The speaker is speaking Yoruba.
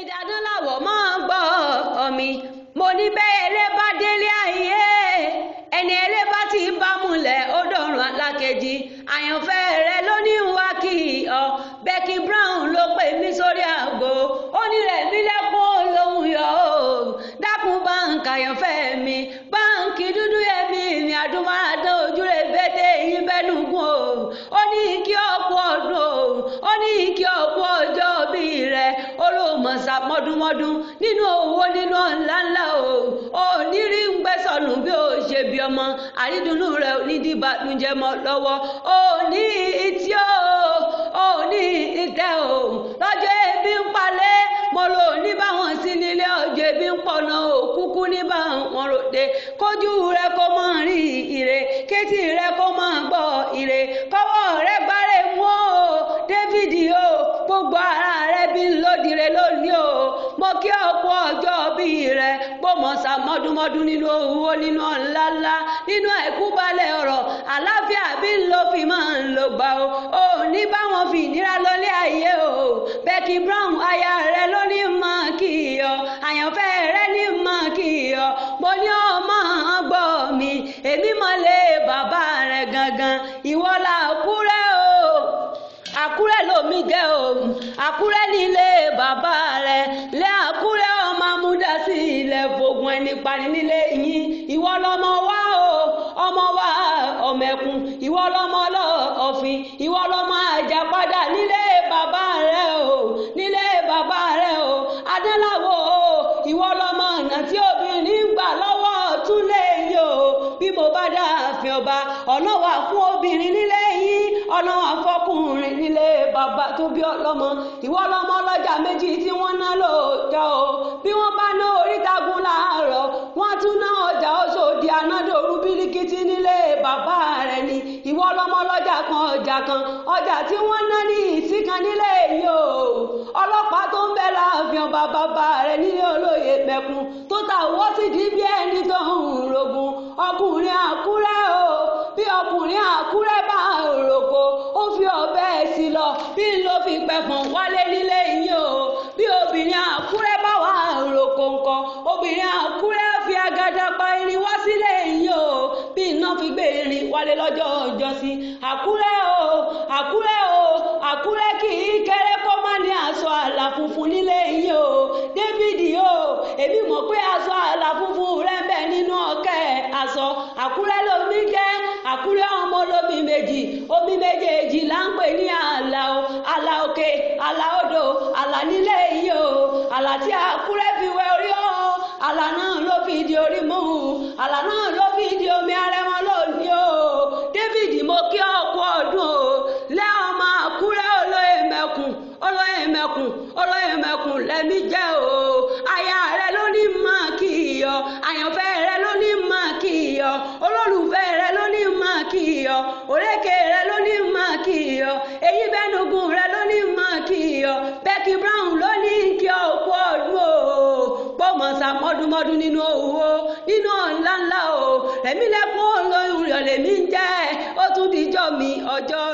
ìdáná làwọ̀ máa ń gbọ́ mi mo ní bẹ́ẹ̀ eré bá délé ayé ẹni eré bá ti bá múlẹ̀ ó dọ̀rùn alákejì àyànfẹ́ rẹ ló ní wá kí ọ Becky Brown ló pè mí sórí àgbo ó ní rẹ̀ mí lẹ́kún lòun yọ ó dákun báǹkì àyànfẹ́ mi báǹkì dúdú ẹ̀mí mi àdúmọ̀ràdán ojúre bẹ́tẹ̀ yín bẹ́nu gùn o ó ní kí ọ̀pọ̀ ọdún o ó ní kí ọ̀pọ̀ ọjọ́ bí rẹ olóòmọ̀sá mọ́dúnmọ́dún nínú owó nínú ńláńlá o ò ní rí ń gbé sọnù bí ó ṣe bí ọmọ àrídùnnú rẹ onídìbànújẹ́ mọ́ lọ́wọ́ ò ní ìtí o ò ní ìtẹ́ o lọ́jọ́ ebi ń palẹ̀ mo lò ní báwọn sí nílé ọjọ́ ebi ń pọ̀nà òkúkú ní báwọn ròde kójú rẹ kó mọ̀ rí ire kétí rẹ kó mọ̀ gbọ́ ire kọ́wọ́ rẹ gbárẹ́ mú o David o gbogbo ara rẹ bí ń lódìrẹ lónìí o mo kí ọ̀pọ̀ ọjọ́ bí rẹ gbọ́mọ̀sá mọ́dúnmọ́dún nínú owó nínú ńláńlá nínú àìkú balẹ̀ ọ̀rọ̀ àláfíà bí ń lo fi máa ń lo gbà o ò ní báwọn fi ìnira lọlé ayé o Becky Brown aya rẹ ló ní mọ̀ kí ọ àyànfẹ́ rẹ ní mọ̀ kí ọ mo ní ọmọ gbọ́ mi èmi mọ̀lẹ́ bàbá rẹ gangan ìwọ là kúrẹ́ o àkúrẹ́ lomi jẹ́ o àkúrẹ́ nílé bàbá rẹ̀ lé àkúrẹ́ ọmọ amúdásí ilẹ̀ fògùn ẹni pani nílé yín ìwọ lọmọ wá o ọmọ wá ọmọ ẹkùn ìwọ lọmọ ọlọ́ọ̀fin ìwọ lọmọ àjàpadà nílé bàbá rẹ̀ o nílé bàbá rẹ̀ o adéláwọ̀ o ìwọ lọmọ ọ̀nà tí obìnrin gbà lọ́wọ́ tún lè yí o bí mo bá dá àfin ọba ọ̀nà wà fún obìnrin nílé yín ọ̀nà wà fọkùnrin nílé bàbá tó bí ọlọ́mọ ìwọ lọmọ ọlọ́jà méjì tí wọ́n ná lóòjọ́ o bí wọ́n bá ná orítagun láàárọ̀ wọ́n tún ná ọjà Ọ̀ṣọ́dì anádòru bíríkìtì nílé bàbá rẹ̀ ni ìwọ lọmọ ọlọ́jà kan ọjà kan ọjà tí wọ́n ná ní ìsìnkan nílé yìí o ọlọ́pàá tó ń bẹ láàfin ọba bàbá rẹ̀ nílé olóyè mẹ́kun tó ta owó sì di bí ẹni tó ń rogun ọkùnrin àkúrẹ́ o bí ọkùnrin àkúrẹ́ bá rògbò ó fi ọ̀bẹ sí lọ bí ló fi pẹ̀fọ̀n wálé nílé yìí o bí obìnrin àkúrẹ́ bá wà rògbò nǹkan obìnrin àkúrẹ́ fi agada pa irin wá sílé yìí o bí iná fi gbé irin wálé lọ́jọ́ ọjọ́sí àkúrẹ́ o àkúrẹ́ o àkúrẹ́ kì í kéré kó má ní aṣọ àlà funfun nílé yìí o David o èmi mọ̀ pé aṣọ àlà funfun rẹ̀ ń bẹ nínú ọ̀kẹ́ aṣọ àkúrẹ́ lomi jẹ́ àkúrẹ́ ọmọ olómi méjì omi méjèèjì là ń pè ní àlà o àlà òkè àlà odò àlà nílé yìí o àlà tí àkúrẹ́ fi wẹ orí o àlà náà ló fi di orí mú àlà náà ló fi di omi arẹmọ lónìí o David mo kí ọkọ ọdún o lẹ́ ọmọ àkúrẹ́ olóyè mẹ́kùn olóyè mẹ́kùn olóyè mẹ́kùn lẹ́mí jẹ́ o aya rẹ ló ní máa kí iyọ̀ àyànfẹ́ rẹ ló ní máa kí iyọ̀ olólùfẹ́ rẹ ló ní máa kí iyọ̀ òrékè rẹ ló ní máa kí iyọ̀ èyí bẹ́nugun rẹ ló ní máa kí iyọ̀ Becky Brown ló ní kí ọkọ ọdún o pọ́mọ̀sá mọ́dúnmọ́dún nínú owó nínú ńláńlá o rẹ̀mí lẹ́kún olóyún rẹ̀ lèmi ń jẹ́ ó tún dijọ́ mi ọjọ́